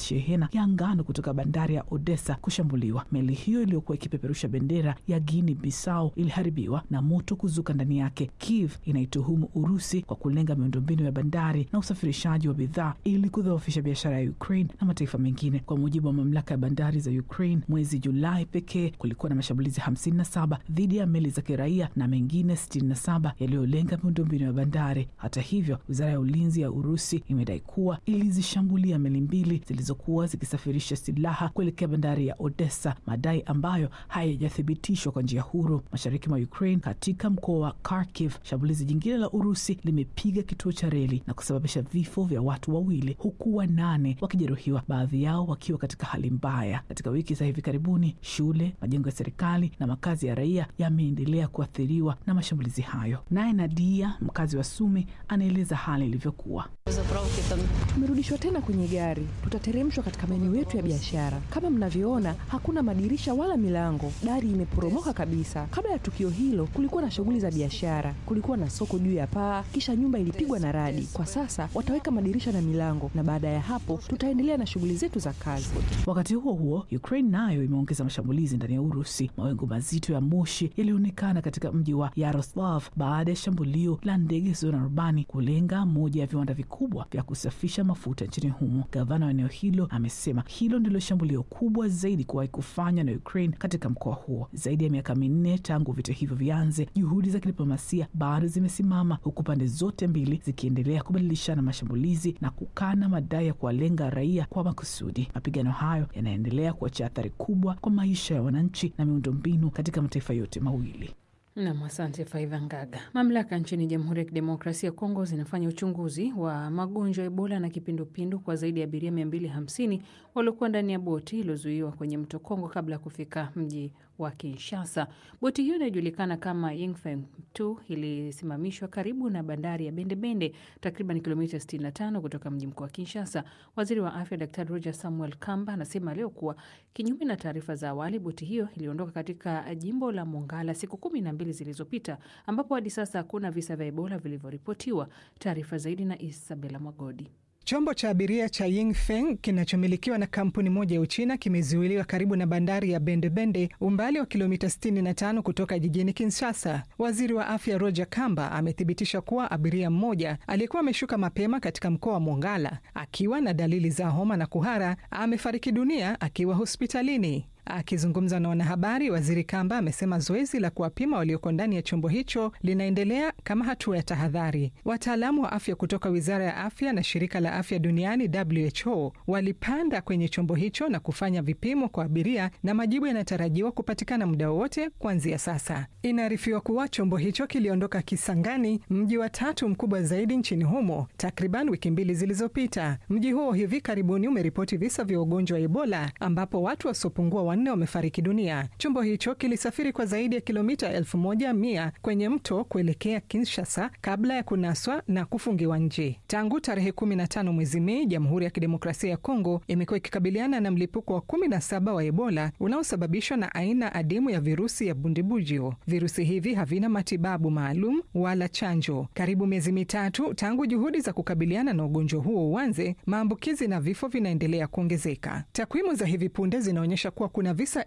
shehena ya ngano kutoka bandari ya Odessa kushambuliwa. Meli hiyo iliyokuwa ikipeperusha bendera ya Guinea Bissau iliharibiwa na moto kuzuka ndani yake. Kiev inaituhumu Urusi kwa kulenga miundombinu ya bandari na usafirishaji wa bidhaa ili kudhoofisha biashara ya Ukraine na mataifa mengine. Kwa mujibu wa mamlaka ya bandari za Ukraine, mwezi Julai pekee kulikuwa na mashambulizi 57 dhidi ya meli za kiraia na mengine 67 yaliyolenga miundombinu ya bandari. Hata hivyo, wizara ya ulinzi ya Urusi imedai kuwa ilizishambulia meli mbili zilizokuwa zikisafirisha silaha kuelekea bandari ya Odessa, madai ambayo hayajathibitishwa kwa njia huru. Mashariki mwa Ukraine, katika mkoa wa Kharkiv, shambulizi jingine la Urusi limepiga kituo cha reli na kusababisha vifo vya watu wawili huku wanane wakijeruhiwa, baadhi yao wakiwa katika hali mbaya. Katika wiki za hivi karibuni, shule, majengo ya serikali na makazi ya raia yameendelea kuathiriwa na mashambulizi hayo. Naye Nadia, mkazi wa Sumi, anaeleza hali ilivyokuwa. Tumerudishwa tena kwenye gari, tutateremshwa katika maeneo yetu ya biashara. Kama mnavyoona, hakuna madirisha wala milango, dari imeporomoka kabisa. Kabla ya tukio hilo, kulikuwa na shughuli za biashara, kulikuwa na soko juu ya paa, kisha nyumba ilipigwa na radi. Kwa sasa wataweka madirisha na milango, na baada ya hapo tutaendelea na shughuli zetu za kazi. Wakati huo huo, Ukraine nayo imeongeza mashambulizi ndani ya Urusi. Mawingu mazito ya moshi yalionekana katika mji wa Yaroslav baada ya shambulio la ndege zisizo na rubani kulenga moja ya viwanda vikubwa vya kusafisha mafuta nchini humo. Gavana wa eneo hilo amesema hilo ndilo shambulio kubwa zaidi kuwahi kufanywa na Ukraine katika mkoa huo. Zaidi ya miaka minne tangu vita hivyo vianze, juhudi za kidiplomasia bado zimesimama, huku pande zote mbili zikiendelea kubadilishana mashambulizi na kukana madai ya kuwalenga raia kwa makusudi. Mapigano hayo yanaendelea kuacha athari kubwa kwa maisha ya wananchi na miundombinu katika mataifa yote mawili. Nam, asante Faiva Ngaga. Mamlaka nchini Jamhuri ya Kidemokrasia ya Kongo zinafanya uchunguzi wa magonjwa ya Ebola na kipindupindu kwa zaidi ya abiria 250 waliokuwa ndani ya boti iliyozuiwa kwenye mto Kongo kabla ya kufika mji wa Kinshasa. Boti hiyo inayojulikana kama Yingfeng 2 ilisimamishwa karibu na bandari ya Bendebende, takriban kilomita 65 kutoka mji mkuu wa Kinshasa. Waziri wa afya Daktari Roger Samuel Kamba anasema leo kuwa kinyume na taarifa za awali, boti hiyo iliondoka katika jimbo la Mongala siku kumi na mbili zilizopita, ambapo hadi sasa hakuna visa vya Ebola vilivyoripotiwa. Taarifa zaidi na Isabela Mwagodi. Chombo cha abiria cha Yingfeng kinachomilikiwa na kampuni moja ya Uchina kimezuiliwa karibu na bandari ya Bendebende, umbali wa kilomita 65 kutoka jijini Kinshasa. Waziri wa afya Roger Kamba amethibitisha kuwa abiria mmoja aliyekuwa ameshuka mapema katika mkoa wa Mongala akiwa na dalili za homa na kuhara amefariki dunia akiwa hospitalini. Akizungumza na wanahabari, waziri Kamba amesema zoezi la kuwapima walioko ndani ya chombo hicho linaendelea kama hatua ya tahadhari. Wataalamu wa afya kutoka wizara ya afya na shirika la afya duniani WHO walipanda kwenye chombo hicho na kufanya vipimo kwa abiria, na majibu yanatarajiwa kupatikana muda wowote kuanzia sasa. Inaarifiwa kuwa chombo hicho kiliondoka Kisangani, mji wa tatu mkubwa zaidi nchini humo, takriban wiki mbili zilizopita. Mji huo hivi karibuni umeripoti visa vya ugonjwa wa Ebola ambapo watu wasiopungua wanne wamefariki dunia. Chombo hicho kilisafiri kwa zaidi ya kilomita elfu moja mia kwenye mto kuelekea Kinshasa kabla ya kunaswa na kufungiwa nje. Tangu tarehe 15 mwezi Mei, Jamhuri ya Kidemokrasia ya Kongo imekuwa ikikabiliana na mlipuko wa 17 wa Ebola unaosababishwa na aina adimu ya virusi ya bundibujio. Virusi hivi havina matibabu maalum wala chanjo. Karibu miezi mitatu tangu juhudi za kukabiliana na ugonjwa huo uanze, maambukizi na vifo vinaendelea kuongezeka. Takwimu za hivi punde zinaonyesha kuwa kuna visa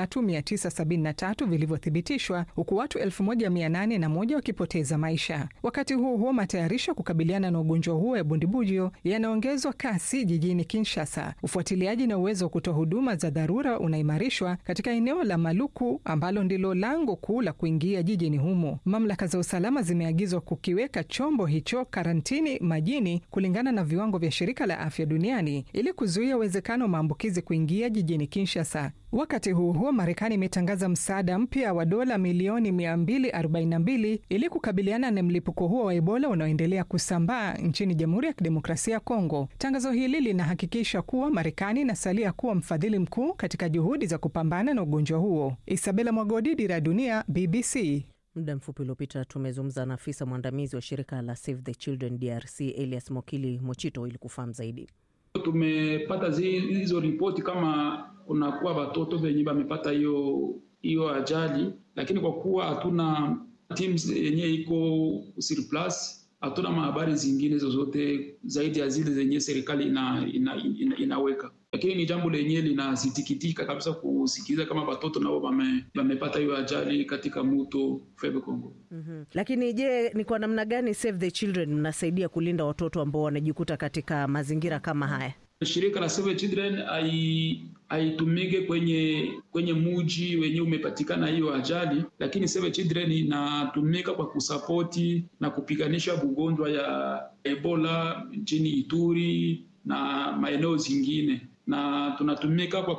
3973 vilivyothibitishwa huku watu 1801 wakipoteza maisha. Wakati huo huo, matayarisho ya kukabiliana na ugonjwa huo ya bundibujio yanaongezwa kasi jijini Kinshasa. Ufuatiliaji na uwezo wa kutoa huduma za dharura unaimarishwa katika eneo la Maluku ambalo ndilo lango kuu la kuingia jijini humo. Mamlaka za usalama zimeagizwa kukiweka chombo hicho karantini majini kulingana na viwango vya shirika la afya duniani ili kuzuia uwezekano wa maambukizi kuingia jijini Kinshasa. Wakati huo huo, Marekani imetangaza msaada mpya wa dola milioni 242 ili kukabiliana na mlipuko huo wa Ebola unaoendelea kusambaa nchini Jamhuri ya Kidemokrasia ya Kongo. Tangazo hili linahakikisha kuwa Marekani inasalia kuwa mfadhili mkuu katika juhudi za kupambana na ugonjwa huo. Isabela Mwagodi, Dira ya Dunia, BBC. Muda mfupi uliopita tumezungumza na afisa mwandamizi wa shirika la Save the Children DRC Elias Mokili Mochito ili kufahamu zaidi. Tumepata hizo ripoti kama kunakuwa watoto venye wamepata hiyo hiyo ajali, lakini kwa kuwa hatuna teams yenye iko surplus, hatuna mahabari zingine zozote zaidi ya zile zenye serikali ina, ina, ina, inaweka. lakini ni jambo lenyewe linasitikitika kabisa kusikiliza kama watoto nao wamepata hiyo ajali katika mto Fleuve Congo. mm-hmm. Lakini je, ni kwa namna gani Save the Children mnasaidia kulinda watoto ambao wanajikuta katika mazingira kama haya? Shirika la Save the Children haitumike kwenye kwenye muji wenye umepatikana hiyo ajali, lakini Save the Children inatumika kwa kusapoti na kupiganisha ugonjwa ya Ebola nchini Ituri na maeneo zingine, na tunatumika kwa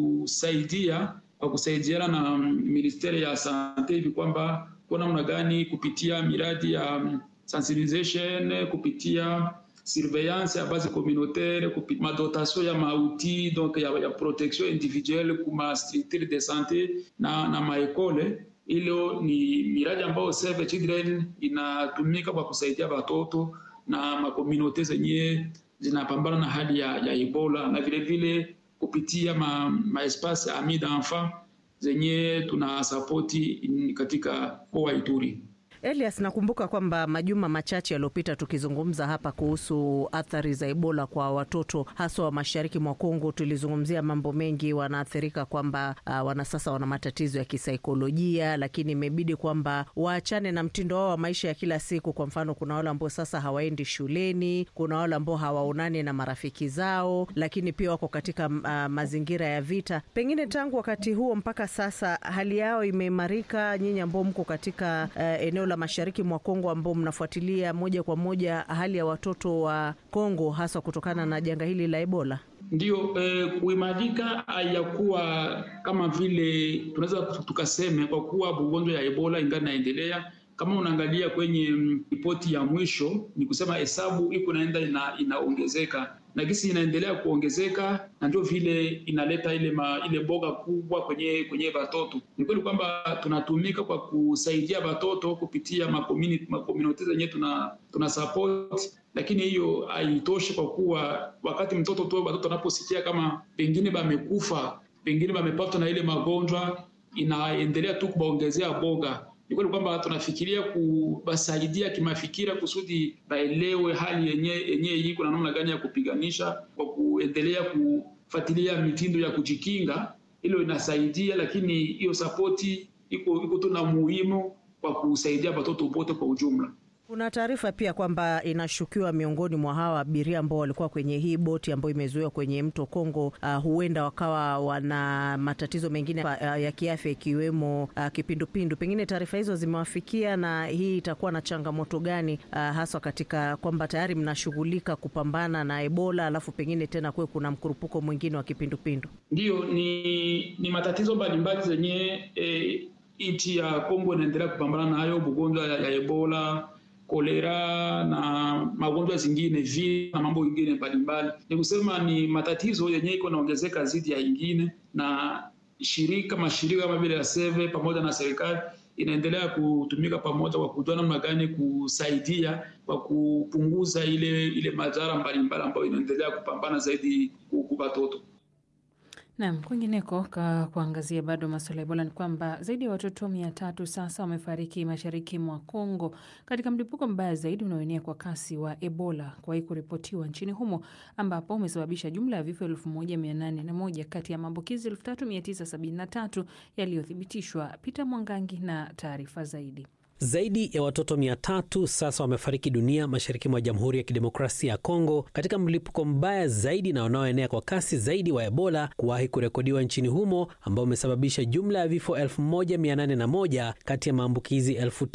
kusaidia kwa kusaidiana na ministeri ya sante hivi kwamba kwa namna gani kupitia miradi ya sensibilisation kupitia surveillance ya base communautaire madotation ya mauti donc ya, ya protection individuelle kuma structure de sante na, na maekole. Ilo ni miradi ambayo Save the Children inatumika kwa kusaidia watoto na makomunote zenye zinapambana na hali ya, ya Ebola na vile vile kupitia ma, ma espace ami d'enfant zenye tuna sapoti katika mkoa wa Ituri. Elias, nakumbuka kwamba majuma machache yaliyopita tukizungumza hapa kuhusu athari za Ebola kwa watoto haswa wa mashariki mwa Kongo, tulizungumzia mambo mengi, wanaathirika kwamba uh, wana sasa wana matatizo ya kisaikolojia, lakini imebidi kwamba waachane na mtindo wao wa maisha ya kila siku. Kwa mfano, kuna wale ambao sasa hawaendi shuleni, kuna wale ambao hawaonani na marafiki zao, lakini pia wako katika uh, mazingira ya vita. Pengine tangu wakati huo mpaka sasa hali yao imeimarika. Nyinyi ambao mko katika uh, eneo la mashariki mwa Kongo ambao mnafuatilia moja kwa moja hali ya watoto wa Kongo hasa kutokana na janga hili la Ebola? Ndiyo, eh, kuimarika hayakuwa kama vile tunaweza tukaseme, kwa kuwa ugonjwa ya Ebola ingali naendelea. Kama unaangalia kwenye ripoti ya mwisho, ni kusema hesabu iko naenda ina, inaongezeka na gisi inaendelea kuongezeka, na ndio vile inaleta ile ma, ile boga kubwa kwenye kwenye watoto. Ni kweli kwamba tunatumika kwa kusaidia watoto kupitia makomuniti zenyewe tuna, tuna support, lakini hiyo haitoshi kwa kuwa wakati mtoto tu watoto wanaposikia kama pengine bamekufa pengine bamepatwa na ile magonjwa, inaendelea tu kubaongezea boga ni kweli kwamba tunafikiria kubasaidia kimafikira kusudi baelewe hali yenye yenye iko na namna gani ya kupiganisha, kwa kuendelea kufuatilia mitindo ya kujikinga. Hilo inasaidia, lakini hiyo sapoti iko iko tu na muhimu kwa kusaidia watoto wote kwa ujumla. Kuna taarifa pia kwamba inashukiwa miongoni mwa hawa abiria ambao walikuwa kwenye hii boti ambayo imezuiwa kwenye mto Kongo, uh, huenda wakawa wana matatizo mengine uh, ya kiafya ikiwemo uh, kipindupindu. Pengine taarifa hizo zimewafikia, na hii itakuwa na changamoto gani uh, haswa katika kwamba tayari mnashughulika kupambana na Ebola, alafu pengine tena kuwe kuna mkurupuko mwingine wa kipindupindu? Ndiyo, ni, ni matatizo mbalimbali zenye eh, nchi ya Kongo inaendelea kupambana nayo, ugonjwa ya, ya Ebola kolera na magonjwa zingine vile na mambo ingine mbalimbali. Ni kusema ni matatizo yenye iko naongezeka zidi ya ingine, na shirika mashirika kama vile ya Save pamoja na serikali inaendelea kutumika pamoja kwa kujua namna gani kusaidia kwa kupunguza ile ile madhara mbalimbali ambayo inaendelea kupambana zaidi kwa watoto. Naam, kwingineko ka kuangazia bado masuala ya Ebola ni kwamba zaidi ya watoto mia tatu sasa wamefariki mashariki mwa Kongo katika mlipuko mbaya zaidi unaoenea kwa kasi wa Ebola kuwahi kuripotiwa nchini humo ambapo umesababisha jumla ya vifo elfu moja mia nane na moja kati ya maambukizi elfu tatu mia tisa sabini na tatu yaliyothibitishwa. Peter Mwangangi na taarifa zaidi. Zaidi ya watoto mia tatu sasa wamefariki dunia mashariki mwa Jamhuri ya Kidemokrasia ya Kongo katika mlipuko mbaya zaidi na unaoenea kwa kasi zaidi wa Ebola kuwahi kurekodiwa nchini humo ambao umesababisha jumla ya vifo 1801 kati ya maambukizi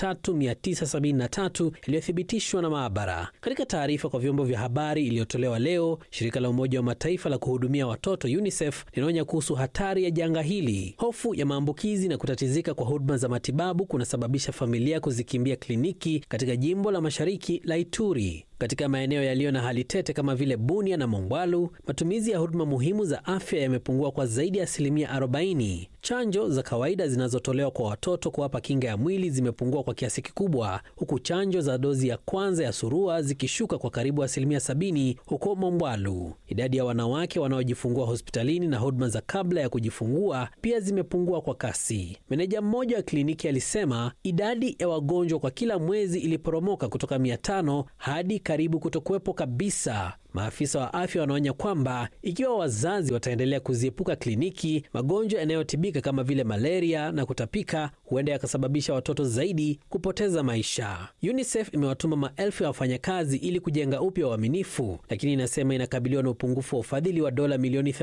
3973 yaliyothibitishwa na maabara. Katika taarifa kwa vyombo vya habari iliyotolewa leo, shirika la Umoja wa Mataifa la kuhudumia watoto UNICEF linaonya kuhusu hatari ya janga hili. Hofu ya maambukizi na kutatizika kwa huduma za matibabu kunasababisha familia kuzikimbia kliniki katika jimbo la mashariki la Ituri. Katika maeneo yaliyo na hali tete kama vile Bunia na Mongwalu, matumizi ya huduma muhimu za afya yamepungua kwa zaidi ya asilimia 40. Chanjo za kawaida zinazotolewa kwa watoto kuwapa kinga ya mwili zimepungua kwa kiasi kikubwa, huku chanjo za dozi ya kwanza ya surua zikishuka kwa karibu asilimia 70 huko Mongwalu. Idadi ya wanawake wanaojifungua hospitalini na huduma za kabla ya kujifungua pia zimepungua kwa kasi. Meneja mmoja wa kliniki alisema idadi ya wagonjwa kwa kila mwezi iliporomoka kutoka 500 hadi karibu kutokuwepo kabisa. Maafisa wa afya wanaonya kwamba ikiwa wazazi wataendelea kuziepuka kliniki, magonjwa yanayotibika kama vile malaria na kutapika huenda yakasababisha watoto zaidi kupoteza maisha. UNICEF imewatuma maelfu ya wafanyakazi ili kujenga upya uaminifu, lakini inasema inakabiliwa na upungufu wa ufadhili wa dola milioni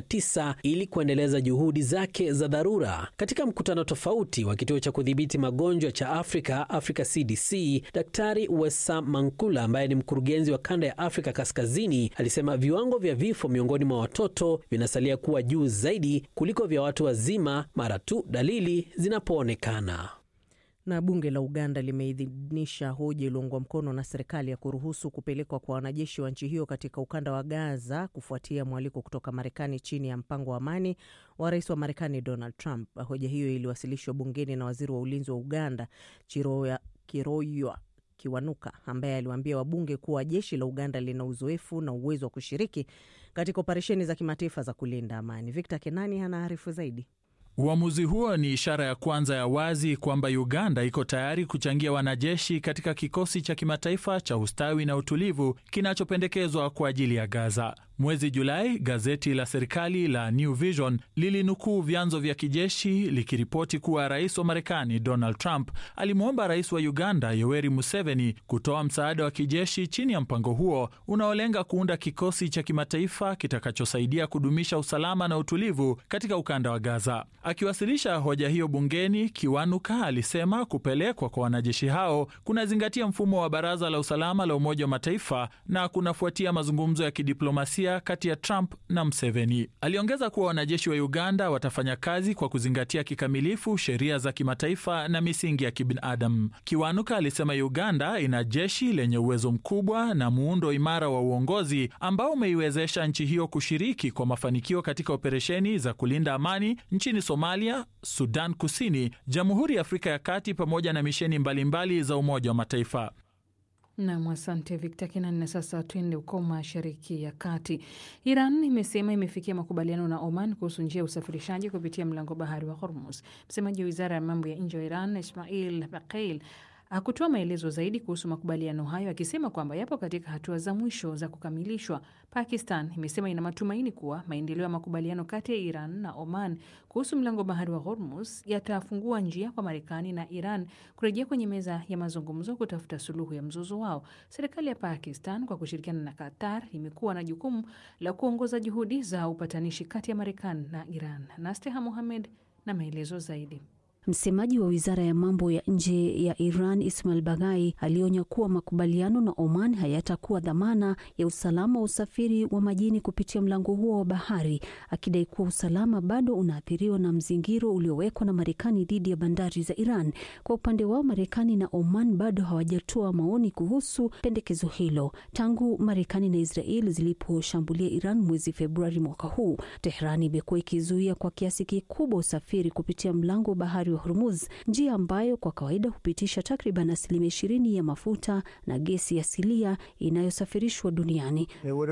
89 ili kuendeleza juhudi zake za dharura. Katika mkutano tofauti wa kituo cha kudhibiti magonjwa cha Afrika, Africa CDC, Daktari Wesa Mankula ambaye ni mkurugenzi wa kanda ya Afrika Kaskazini alisema viwango vya vifo miongoni mwa watoto vinasalia kuwa juu zaidi kuliko vya watu wazima mara tu dalili zinapoonekana. Na bunge la Uganda limeidhinisha hoja iliyoungwa mkono na serikali ya kuruhusu kupelekwa kwa wanajeshi wa nchi hiyo katika ukanda wa Gaza kufuatia mwaliko kutoka Marekani chini ya mpango wa amani wa rais wa Marekani Donald Trump. Hoja hiyo iliwasilishwa bungeni na waziri wa ulinzi wa Uganda Chiroya, Kiroywa Kiwanuka ambaye aliwaambia wabunge kuwa jeshi la Uganda lina uzoefu na uwezo wa kushiriki katika operesheni za kimataifa za kulinda amani. Victor Kenani anaarifu zaidi. Uamuzi huo ni ishara ya kwanza ya wazi kwamba Uganda iko tayari kuchangia wanajeshi katika kikosi cha kimataifa cha ustawi na utulivu kinachopendekezwa kwa ajili ya Gaza. Mwezi Julai, gazeti la serikali la New Vision lilinukuu vyanzo vya kijeshi likiripoti kuwa rais wa Marekani Donald Trump alimwomba rais wa Uganda Yoweri Museveni kutoa msaada wa kijeshi chini ya mpango huo unaolenga kuunda kikosi cha kimataifa kitakachosaidia kudumisha usalama na utulivu katika ukanda wa Gaza. Akiwasilisha hoja hiyo bungeni, Kiwanuka alisema kupelekwa kwa wanajeshi hao kunazingatia mfumo wa Baraza la Usalama la Umoja wa Mataifa na kunafuatia mazungumzo ya kidiplomasia kati ya Trump na Mseveni. Aliongeza kuwa wanajeshi wa Uganda watafanya kazi kwa kuzingatia kikamilifu sheria za kimataifa na misingi ya kibinadamu. Kiwanuka alisema Uganda ina jeshi lenye uwezo mkubwa na muundo imara wa uongozi ambao umeiwezesha nchi hiyo kushiriki kwa mafanikio katika operesheni za kulinda amani nchini Somalia, Sudan Kusini, Jamhuri ya Afrika ya Kati pamoja na misheni mbalimbali mbali za Umoja wa Mataifa. Nam, asante Victor Kinani. Na sasa tuende huko mashariki ya kati. Iran imesema imefikia makubaliano na Oman kuhusu njia ya usafirishaji kupitia mlango bahari wa Hormuz. Msemaji wa wizara ya mambo ya nje wa Iran Ismail Baqeil hakutoa maelezo zaidi kuhusu makubaliano hayo, akisema kwamba yapo katika hatua za mwisho za kukamilishwa. Pakistan imesema ina matumaini kuwa maendeleo ya makubaliano kati ya Iran na Oman kuhusu mlango bahari wa Hormuz yatafungua njia kwa Marekani na Iran kurejea kwenye meza ya mazungumzo kutafuta suluhu ya mzozo wao. Serikali ya Pakistan kwa kushirikiana na Qatar imekuwa na jukumu la kuongoza juhudi za upatanishi kati ya Marekani na Iran. Nasteha Mohamed na maelezo zaidi. Msemaji wa wizara ya mambo ya nje ya Iran Ismail Baghai alionya kuwa makubaliano na Oman hayatakuwa dhamana ya usalama wa usafiri wa majini kupitia mlango huo wa bahari, akidai kuwa usalama bado unaathiriwa na mzingiro uliowekwa na Marekani dhidi ya bandari za Iran. Kwa upande wao, Marekani na Oman bado hawajatoa maoni kuhusu pendekezo hilo. Tangu Marekani na Israel ziliposhambulia Iran mwezi Februari mwaka huu, Teherani imekuwa ikizuia kwa kiasi kikubwa usafiri kupitia mlango wa bahari wa Hormuz, njia ambayo kwa kawaida hupitisha takriban asilimia ishirini ya mafuta na gesi asilia inayosafirishwa duniani.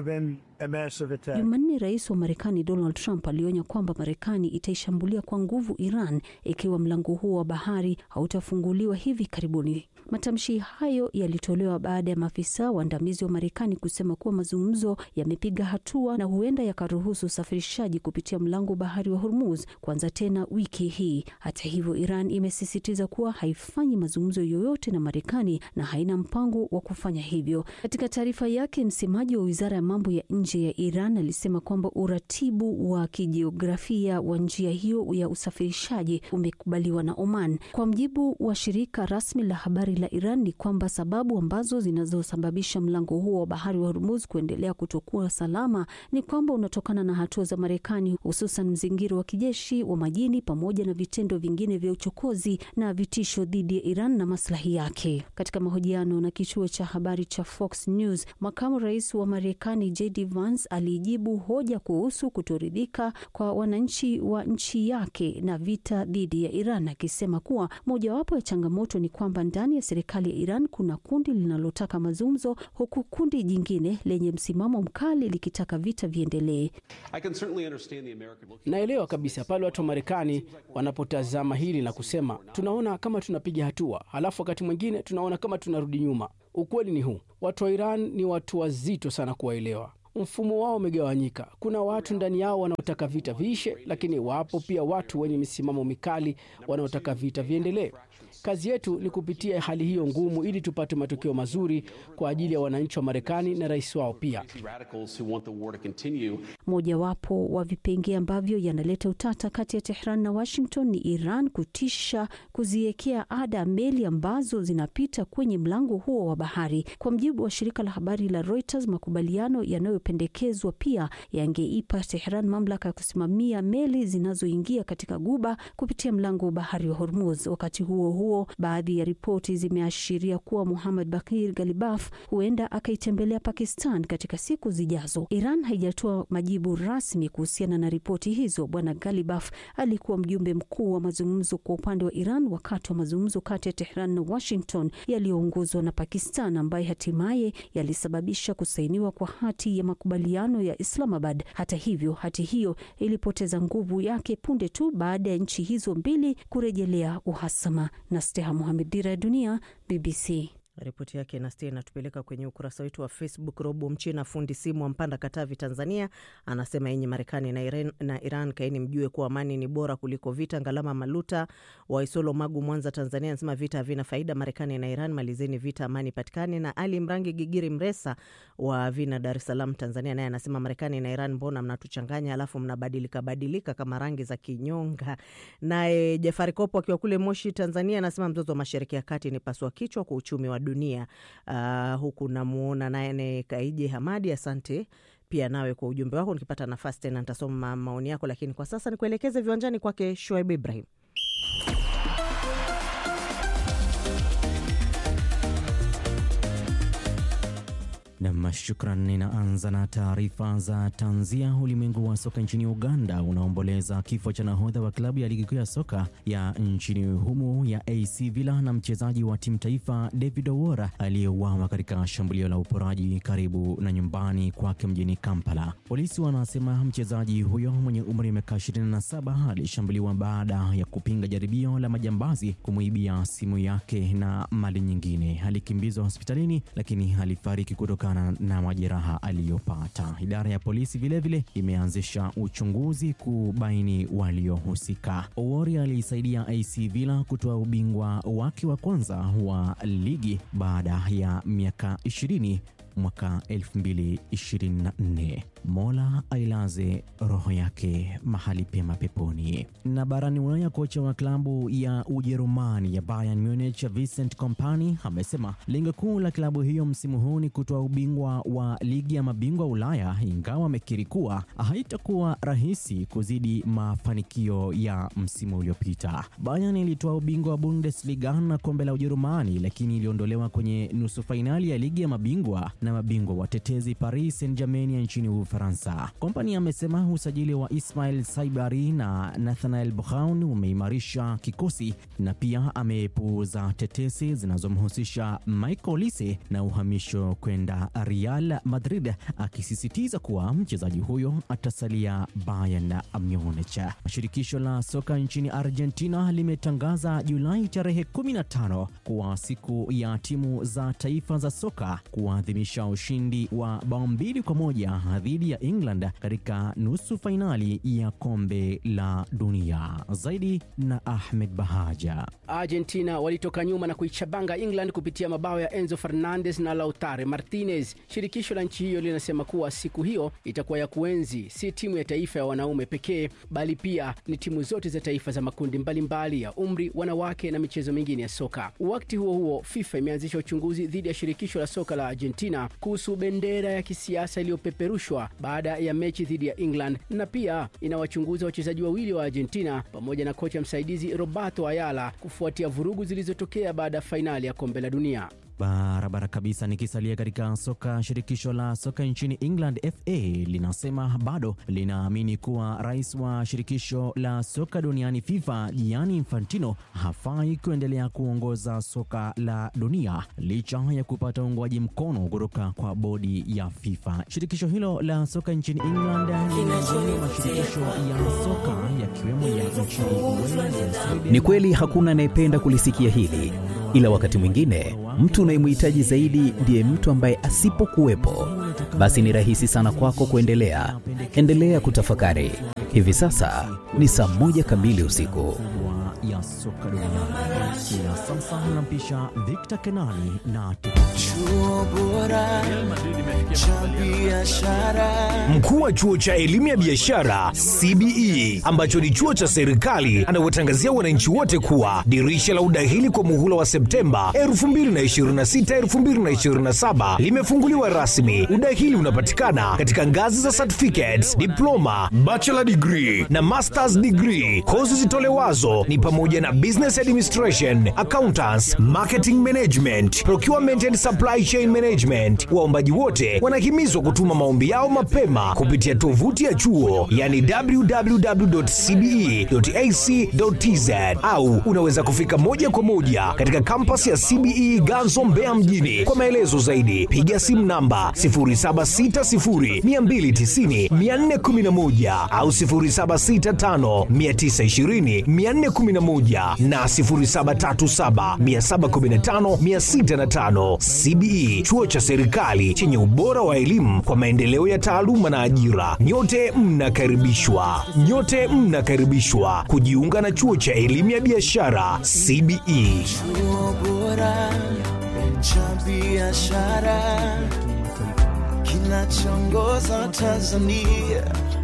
Jumanne, rais wa Marekani Donald Trump alionya kwamba Marekani itaishambulia kwa nguvu Iran ikiwa mlango huo wa bahari hautafunguliwa hivi karibuni. Matamshi hayo yalitolewa baada ya maafisa waandamizi wa Marekani kusema kuwa mazungumzo yamepiga hatua na huenda yakaruhusu usafirishaji kupitia mlango bahari wa Hormuz kuanza tena wiki hii. Hata hivyo, Iran imesisitiza kuwa haifanyi mazungumzo yoyote na Marekani na haina mpango wa kufanya hivyo. Katika taarifa yake, msemaji wa wizara ya mambo ya nje ya Iran alisema kwamba uratibu wa kijiografia wa njia hiyo ya usafirishaji umekubaliwa na Oman. Kwa mjibu wa shirika rasmi la habari la Iran ni kwamba sababu ambazo zinazosababisha mlango huo wa bahari wa Hormuz kuendelea kutokuwa salama ni kwamba unatokana na hatua za Marekani, hususan mzingiro wa kijeshi wa majini pamoja na vitendo vingine vya uchokozi na vitisho dhidi ya Iran na maslahi yake. Katika mahojiano na kituo cha habari cha Fox News, makamu rais wa Marekani JD Vance alijibu hoja kuhusu kutoridhika kwa wananchi wa nchi yake na vita dhidi ya Iran, akisema kuwa mojawapo ya changamoto ni kwamba ndani ya serikali ya Iran kuna kundi linalotaka mazungumzo, huku kundi jingine lenye msimamo mkali likitaka vita viendelee. Naelewa kabisa pale watu wa Marekani wanapotazama hili na kusema tunaona kama tunapiga hatua, halafu wakati mwingine tunaona kama tunarudi nyuma. Ukweli ni huu, watu wa Iran ni watu wazito sana kuwaelewa. Mfumo wao umegawanyika. Kuna watu ndani yao wanaotaka vita viishe, lakini wapo pia watu wenye misimamo mikali wanaotaka vita viendelee. Kazi yetu ni kupitia hali hiyo ngumu ili tupate matokeo mazuri kwa ajili ya wananchi wa Marekani na rais wao pia. Mojawapo wa vipengee ambavyo yanaleta utata kati ya Tehran na Washington ni Iran kutisha kuziwekea ada meli ambazo zinapita kwenye mlango huo wa bahari. Kwa mjibu wa shirika la habari la Reuters, makubaliano yanayopendekezwa pia yangeipa Tehran mamlaka ya kusimamia meli zinazoingia katika guba kupitia mlango wa bahari wa Hormuz. Wakati huo huo, baadhi ya ripoti zimeashiria kuwa Muhammad Bakir Galibaf huenda akaitembelea Pakistan katika siku zijazo. Iran haijatoa majibu rasmi kuhusiana na ripoti hizo. Bwana Galibaf alikuwa mjumbe mkuu wa mazungumzo kwa upande wa Iran wakati wa mazungumzo kati ya Tehran na Washington yaliyoongozwa na Pakistan, ambaye hatimaye yalisababisha kusainiwa kwa hati ya makubaliano ya Islamabad. Hata hivyo, hati hiyo ilipoteza nguvu yake punde tu baada ya nchi hizo mbili kurejelea uhasama. na Steha Muhamed, Dira ya Dunia, BBC. Ripoti yake Nastia inatupeleka kwenye ukurasa wetu wa Facebook. Robo Mchina, fundi simu wa Mpanda, Katavi, Tanzania, anasema yenye Marekani na Iran, na Iran kaini mjue kuwa amani ni bora kuliko vita. Ngalama Maluta wa Isolo, Magu, Mwanza, Tanzania, anasema vita havina faida. Marekani na Iran, malizeni vita, amani patikane. Na Ali Mrangi Gigiri Mresa wa Vina, Dar es Salaam, Tanzania, naye anasema Marekani na Iran, mbona mnatuchanganya alafu mnabadilika badilika kama rangi za kinyonga. Naye Jafari Kopo akiwa kule Moshi, Tanzania, anasema mzozo wa Mashariki ya Kati ni pasua kichwa kwa uchumi wa dunia. Uh, huku namuona naye Kaije Hamadi, asante pia nawe kwa ujumbe wako. Nikipata nafasi tena nitasoma maoni yako, lakini kwa sasa nikuelekeze viwanjani kwake Shuaib Ibrahim. Nam, shukran. Ninaanza na taarifa za tanzia. Ulimwengu wa soka nchini Uganda unaomboleza kifo cha nahodha wa klabu ya ligi kuu ya soka ya nchini humo ya AC Villa na mchezaji wa timu taifa David Owora aliyeuawa katika shambulio la uporaji karibu na nyumbani kwake mjini Kampala. Polisi wanasema mchezaji huyo mwenye umri wa miaka 27 alishambuliwa baada ya kupinga jaribio la majambazi kumwibia simu yake na mali nyingine. Alikimbizwa hospitalini lakini alifariki kutoka na majeraha aliyopata. Idara ya polisi vilevile imeanzisha uchunguzi kubaini waliohusika. Owori aliisaidia AC Villa kutoa ubingwa wake wa kwanza wa ligi baada ya miaka 20 mwaka 2024. Mola ailaze roho yake mahali pema peponi. Na barani Ulaya, kocha wa klabu ya Ujerumani ya Bayern Munich Vincent Kompany amesema lengo kuu la klabu hiyo msimu huu ni kutoa ubingwa wa ligi ya mabingwa Ulaya, ingawa amekiri kuwa haitakuwa rahisi kuzidi mafanikio ya msimu uliopita. Bayern ilitoa ubingwa wa Bundesliga na kombe la Ujerumani, lakini iliondolewa kwenye nusu fainali ya ligi ya mabingwa na mabingwa watetezi Paris Saint-Germain ya nchini Ufaransa. Kompani amesema usajili wa Ismail Saibari na Nathanael Brown umeimarisha kikosi na pia amepuuza tetesi zinazomhusisha Michael Olise na uhamisho kwenda Real Madrid, akisisitiza kuwa mchezaji huyo atasalia Bayern Munich. Shirikisho la soka nchini Argentina limetangaza Julai tarehe 15 kuwa siku ya timu za taifa za soka kuadhimisha ushindi wa bao mbili kwa moja dhidi ya England katika nusu fainali ya kombe la dunia. Zaidi na Ahmed Bahaja. Argentina walitoka nyuma na kuichabanga England kupitia mabao ya Enzo Fernandez na Lautaro Martinez. Shirikisho la nchi hiyo linasema kuwa siku hiyo itakuwa ya kuenzi si timu ya taifa ya wanaume pekee, bali pia ni timu zote za taifa za makundi mbalimbali mbali ya umri, wanawake na michezo mingine ya soka. Wakati huo huo, FIFA imeanzisha uchunguzi dhidi ya shirikisho la soka la Argentina kuhusu bendera ya kisiasa iliyopeperushwa baada ya mechi dhidi ya England, na pia inawachunguza wachezaji wawili wa Argentina pamoja na kocha msaidizi Roberto Ayala kufuatia vurugu zilizotokea baada ya fainali ya kombe la dunia. Barabara kabisa. Nikisalia katika soka, shirikisho la soka nchini England FA linasema bado linaamini kuwa rais wa shirikisho la soka duniani FIFA Gianni Infantino hafai kuendelea kuongoza soka la dunia licha ya kupata uungwaji mkono kutoka kwa bodi ya FIFA. Shirikisho hilo la soka nchini England linaendelea mashirikisho ya soka yakiwemo ya nchini Wales. Ni kweli hakuna anayependa kulisikia hili ila wakati mwingine mtu unayemhitaji zaidi ndiye mtu ambaye asipokuwepo, basi ni rahisi sana kwako kuendelea. Endelea kutafakari. Hivi sasa ni saa moja kamili usiku. ya soka duniani. Na sasa nampisha Victor Kenani na Chuo bora cha biashara. Mkuu wa chuo cha elimu ya biashara CBE ambacho ni chuo cha serikali anawatangazia wananchi wote kuwa dirisha la udahili kwa muhula wa Septemba 2026 2027 limefunguliwa rasmi. Udahili unapatikana katika ngazi za certificates, diploma, bachelor degree na masters degree. Kozi zitolewazo ni pamoja na business administration, accountants, marketing management, procurement and supply chain management. Waombaji wote wanahimizwa kutuma maombi yao mapema kupitia tovuti ya chuo yani www.cbe.ac.tz au unaweza kufika moja kwa moja katika kampasi ya CBE Ganzo Mbeya mjini. Kwa maelezo zaidi piga simu namba 0760290411 au 0765920411 na 0737715605. CBE chuo cha serikali chenye ubora wa elimu kwa maendeleo ya taaluma na ajira. Nyote mnakaribishwa, nyote mnakaribishwa kujiunga na chuo cha elimu ya biashara CBE. Chuo bora cha biashara kinachoongoza Tanzania.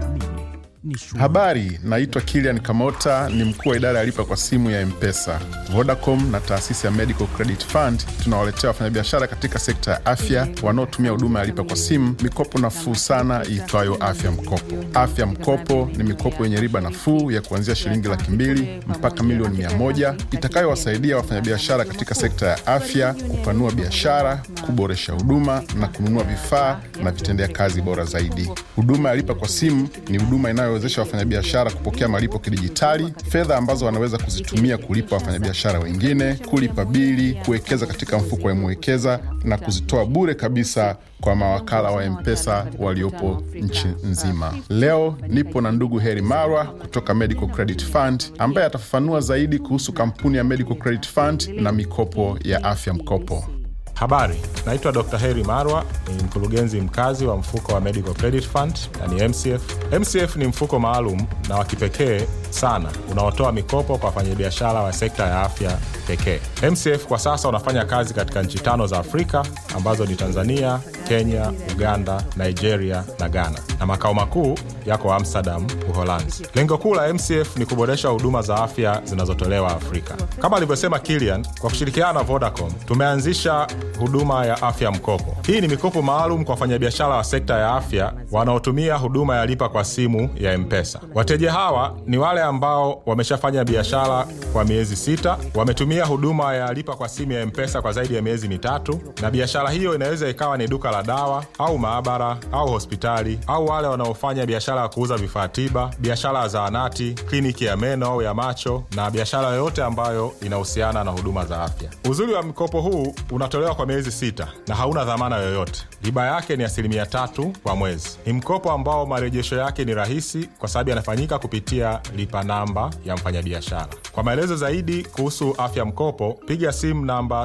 Habari, naitwa Kilian Kamota, ni mkuu wa idara ya lipa kwa simu ya Mpesa. Vodacom na taasisi ya Medical Credit Fund tunawaletea wafanyabiashara katika sekta ya afya wanaotumia huduma ya lipa kwa simu mikopo nafuu sana iitwayo Afya Mkopo. Afya Mkopo ni mikopo yenye riba nafuu ya kuanzia shilingi laki mbili mpaka milioni mia moja itakayowasaidia wafanyabiashara katika sekta ya afya kupanua biashara, kuboresha huduma na kununua vifaa na vitendea kazi bora zaidi. Huduma ya lipa kwa simu ni huduma inayowezesha wafanyabiashara kupokea malipo kidijitali, fedha ambazo wanaweza kuzitumia kulipa wafanyabiashara wengine, kulipa bili, kuwekeza katika mfuko wa Mwekeza na kuzitoa bure kabisa kwa mawakala wa Mpesa waliopo nchi nzima. Leo nipo na ndugu Heri Marwa kutoka Medical Credit Fund ambaye atafafanua zaidi kuhusu kampuni ya Medical Credit Fund na mikopo ya afya mkopo. Habari, naitwa Dr. Heri Marwa, ni mkurugenzi mkazi wa mfuko wa Medical Credit Fund na ni MCF. MCF ni mfuko maalum na wa kipekee sana unaotoa mikopo kwa wafanyabiashara wa sekta ya afya pekee. MCF kwa sasa unafanya kazi katika nchi tano za Afrika ambazo ni Tanzania, Kenya, Uganda, Nigeria na Ghana, na makao makuu yako Amsterdam, Uholanzi. Lengo kuu la MCF ni kuboresha huduma za afya zinazotolewa Afrika. Kama alivyosema Kilian, kwa kushirikiana na Vodacom tumeanzisha huduma ya afya mkopo. Hii ni mikopo maalum kwa wafanyabiashara wa sekta ya afya wanaotumia huduma ya lipa kwa simu ya Mpesa. Wateja hawa ni wale ambao wameshafanya biashara kwa miezi sita, wametumia huduma ya lipa kwa simu ya Mpesa kwa zaidi ya miezi mitatu, na biashara hiyo inaweza ikawa ni duka la dawa au maabara au hospitali, au wale wanaofanya biashara ya kuuza vifaa tiba, biashara ya zahanati, kliniki ya meno au ya macho, na biashara yoyote ambayo inahusiana na huduma za afya. Uzuri wa mkopo huu unatolewa kwa miezi sita na hauna dhamana yoyote. Riba yake ni asilimia tatu kwa mwezi. Ni mkopo ambao marejesho yake ni rahisi kwa sababu yanafanyika kupitia lipa namba ya mfanyabiashara. Kwa maelezo zaidi kuhusu afya mkopo, piga simu namba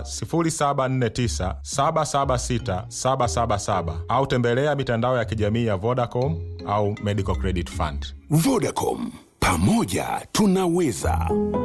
0749 776 777 au tembelea mitandao ya kijamii ya Vodacom au Medical Credit Fund. Vodacom, pamoja tunaweza.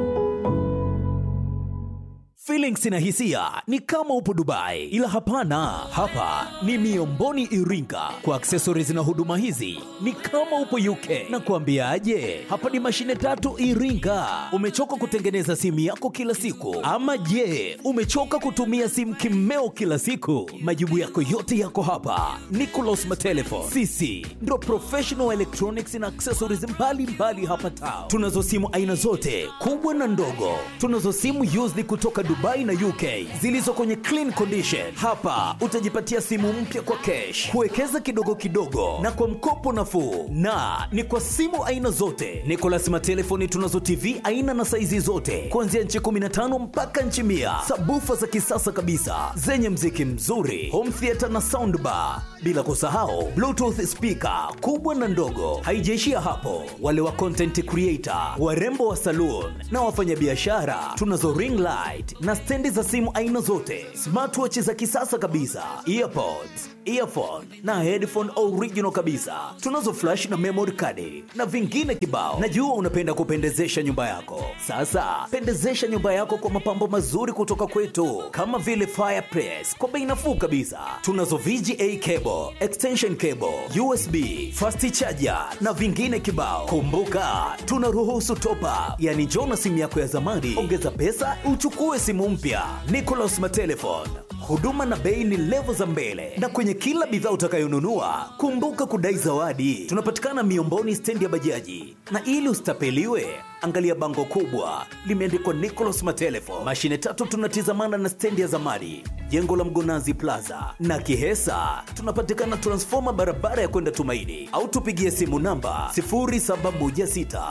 Feelings na hisia ni kama upo Dubai, ila hapana, hapa ni Miomboni Iringa. Kwa accessories na huduma hizi ni kama upo UK. Na kuambiaje, hapa ni mashine tatu Iringa. Umechoka kutengeneza simu yako kila siku, ama je, umechoka kutumia simu kimeo kila siku? Majibu yako yote yako hapa. Nicolas Matelefon, sisi ndo professional electronics na accessories mbalimbali mbali hapa town. Tunazo simu aina zote kubwa na ndogo, tunazo simu used kutoka Dubai na UK zilizo kwenye clean condition. Hapa utajipatia simu mpya kwa cash, kuwekeza kidogo kidogo na kwa mkopo nafuu, na ni kwa simu aina zote. Nicolas Matelefoni tunazo TV aina na saizi zote kuanzia nchi 15 mpaka nchi mia, sabufa za kisasa kabisa zenye mziki mzuri, home theater na soundbar, bila kusahau bluetooth speaker kubwa na ndogo. Haijaishia hapo, wale wa content creator, warembo wa saloon na wafanyabiashara, tunazo ring light na stendi za simu aina zote, smartwatch za kisasa kabisa, earpods, earphone na headphone original kabisa. Tunazo flash na memory card na vingine kibao. Najua unapenda kupendezesha nyumba yako. Sasa pendezesha nyumba yako kwa mapambo mazuri kutoka kwetu, kama vile fireplace kwa bei nafuu kabisa. Tunazo VGA cable, extension cable, USB, fast charger na vingine kibao. Kumbuka tunaruhusu top up, yani njoo na simu yako ya zamani, ongeza pesa uchukue simu mpya. Nicolas Matelefon, huduma na bei ni levo za mbele, na kwenye kila bidhaa utakayonunua kumbuka kudai zawadi. Tunapatikana Miomboni, stendi ya bajaji, na ili usitapeliwe angalia bango kubwa limeandikwa Nicolas Matelefon. Mashine tatu tunatizamana na stendi ya zamani, jengo la Mgonazi Plaza na Kihesa. Tunapatikana transfoma barabara ya kwenda Tumaini, au tupigie simu namba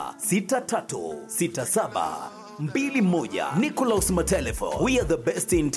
0716636721. Nicolas Matelefon, we are the best in town.